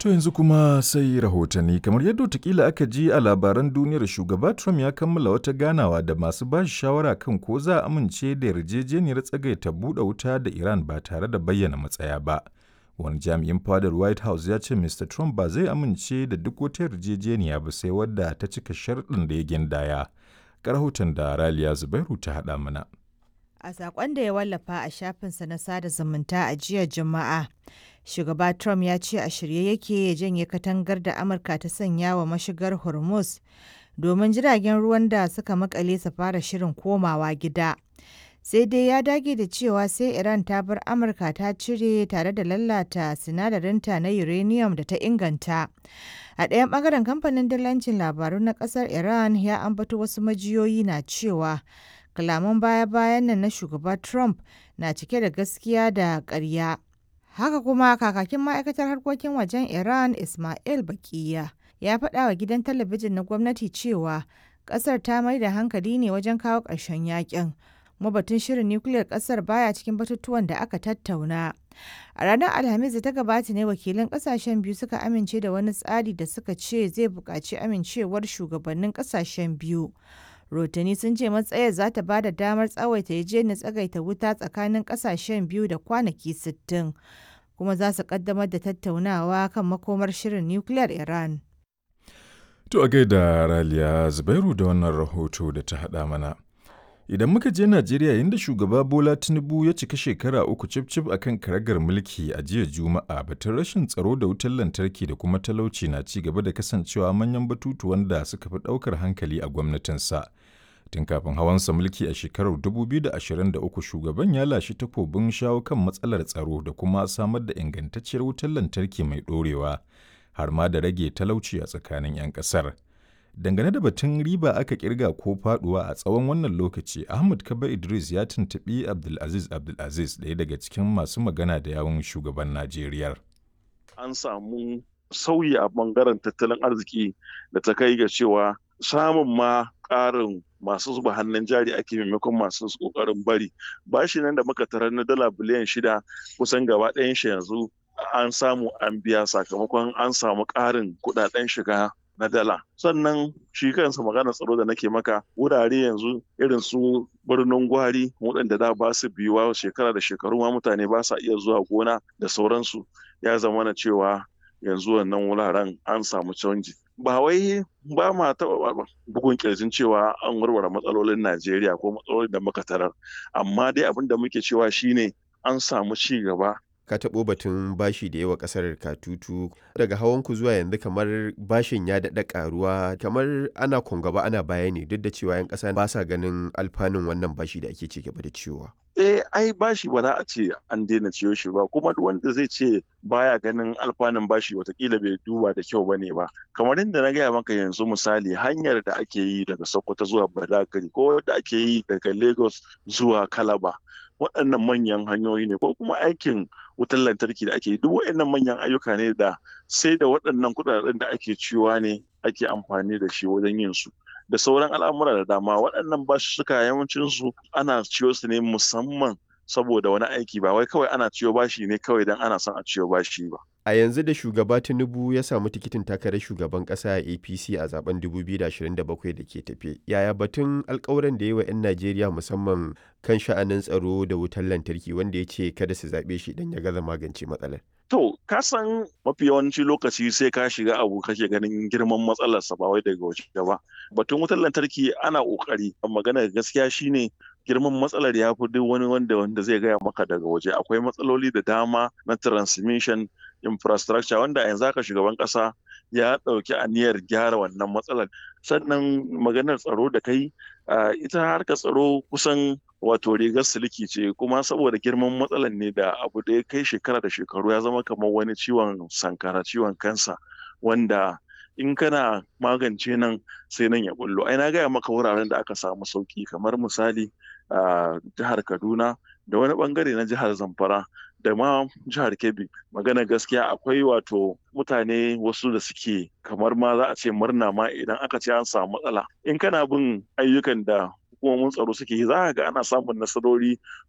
To yanzu kuma sai rahotanni kamar yadda watakila aka ji a labaran duniyar shugaba Trump ya kammala wata ganawa da masu ba shi shawara kan ko za a amince da yarjejeniyar tsagaita buɗe wuta da Iran ba tare da bayyana matsaya ba. Wani jami'in fadar White House ya ce Mr. Trump ba zai amince da duk wata yarjejeniya ba sai wadda ta cika sharɗin da ya gindaya. Ga rahoton da Raliya Zubairu ta haɗa mana. A saƙon da ya wallafa a shafinsa na sada zumunta a jiya Juma'a, shugaba Trump ya ce a shirye yake ya janye katangar da Amurka ta sanya wa mashigar Hormuz domin jiragen ruwan da suka makale su fara shirin komawa gida. Sai dai ya dage da cewa sai Iran ta bar Amurka ta cire tare da lalata sinadarinta na uranium da ta inganta. A ɗayan ɓangaren kamfanin dillancin labaru na ƙasar Iran ya ambato wasu majiyoyi na cewa kalaman baya-bayan nan na shugaba Trump na cike da gaskiya da ƙarya. Haka kuma kakakin ma'aikatar harkokin wajen Iran Ismail Baqiya ya faɗa wa gidan talabijin na gwamnati cewa ƙasar ta mai da hankali ne wajen kawo ƙarshen yakin. Kuma batun shirin nukiliyar ƙasar baya cikin batutuwan da aka tattauna. A ranar Alhamis da ta gabata ne wakilan ƙasashen biyu suka amince da wani tsari da suka ce zai buƙaci amincewar shugabannin ƙasashen biyu. Rotani sun ce matsayar za ta ba da damar tsawaita yarjejeniyar tsagaita wuta tsakanin kasashen biyu da kwanaki 60 kuma za su kaddamar da tattaunawa kan makomar shirin nukiliyar Iran. To a gaida Raliya Zubairu da wannan rahoto da ta haɗa mana. Idan muka je Najeriya inda shugaba Bola Tinubu ya cika shekara uku cif a kan karagar mulki a jiya Juma'a batun rashin tsaro da wutar lantarki da kuma talauci na ci gaba da kasancewa manyan batutuwan da suka fi ɗaukar hankali a gwamnatinsa. Tun kafin hawansa mulki a shekarar 2023 shugaban ya lashe takobin shawo kan matsalar tsaro da kuma samar da ingantacciyar wutar lantarki mai ɗorewa har ma da rage talauci a tsakanin 'yan ƙasar. Dangane da batun riba aka kirga ko faduwa a tsawon wannan lokaci, Ahmad Kaba Idris ya tuntuɓi Abdulaziz Abdulaziz ɗaya daga cikin masu magana da yawun shugaban Najeriya. An samu sauyi a bangaren tattalin arziki da ta kai ga cewa samun ma ƙarin masu zuba hannun jari ake maimakon masu ƙoƙarin bari. Bashi nan da muka tarar na dala biliyan shida kusan gaba ɗayan shi yanzu an samu an biya sakamakon an samu ƙarin kuɗaɗen shiga na dala sannan shi kansa magana tsaro da nake maka wurare yanzu irin su birnin gwari waɗanda da ba su biyuwa shekara da shekaru ma mutane ba sa iya zuwa gona da sauransu ya zama na cewa yanzu wannan wuraren an samu canji ba wai ba ma taɓa bugun kirjin cewa an warware matsalolin najeriya ko matsalolin da muka tarar amma dai abin da muke cewa shine an samu ci gaba ka taɓo batun bashi da yawa ƙasar katutu daga hawanku zuwa yanzu kamar bashin ya daɗa ƙaruwa kamar ana gaba ana baya ne duk da cewa 'yan ƙasa ba sa ganin alfanun wannan bashi da ake ci gaba da ciwowa. eh ai bashi ba za a ce an daina ciyo shi ba kuma duk wanda zai ce baya ganin alfanun bashi watakila bai duba da kyau bane ba kamar inda na gaya maka yanzu misali hanyar da ake yi daga sokoto zuwa badagari ko da ake yi daga lagos zuwa kalaba waɗannan manyan hanyoyi ne ko kuma aikin wutar lantarki da ake yi duk waɗannan manyan ayyuka ne da sai da waɗannan kuɗaɗen da ake ciwa ne ake amfani da shi wajen yin su da sauran al'amura da dama waɗannan basussuka yawancin su ana ciyo su ne musamman saboda wani aiki ba wai kawai ana ciyo bashi ne kawai don ana son a ciyo bashi ba A yanzu da shugaba Tinubu ya samu tikitin takarar shugaban ƙasa a APC a zaben 2027 da ke tafe. Yaya batun alkawuran da yi wa 'yan Najeriya musamman kan sha'anin tsaro da wutar lantarki wanda ya ce kada su zaɓe shi idan ya gaza magance matsalar? To, ka san mafi yawanci lokaci sai ka shiga abu kake ganin girman matsalarsa ba wai daga waje ba. Batun wutar lantarki ana ƙoƙari, magana gaskiya shine girman matsalar ya fi duk wani wanda wanda zai gaya maka daga waje akwai matsaloli da dama na transmission infrastructure wanda yanzu haka shugaban kasa ya ɗauki aniyar gyara wannan matsalar sannan maganar tsaro da kai ita harkar tsaro kusan wato rigar siliki ce kuma saboda girman matsalar ne da abu da ya kai shekara da shekaru ya zama kamar wani ciwon sankara ciwon kansa wanda in kana magance nan sai nan ya bullo ai na gaya maka wuraren da aka samu sauki kamar misali a jihar kaduna da wani bangare na jihar zamfara da ma jihar kebbi magana gaskiya akwai wato mutane wasu da suke kamar ma za a ce murna ma idan aka ce an samu matsala in kana bin ayyukan da hukumomin tsaro suke yi za ga ana samun nasarori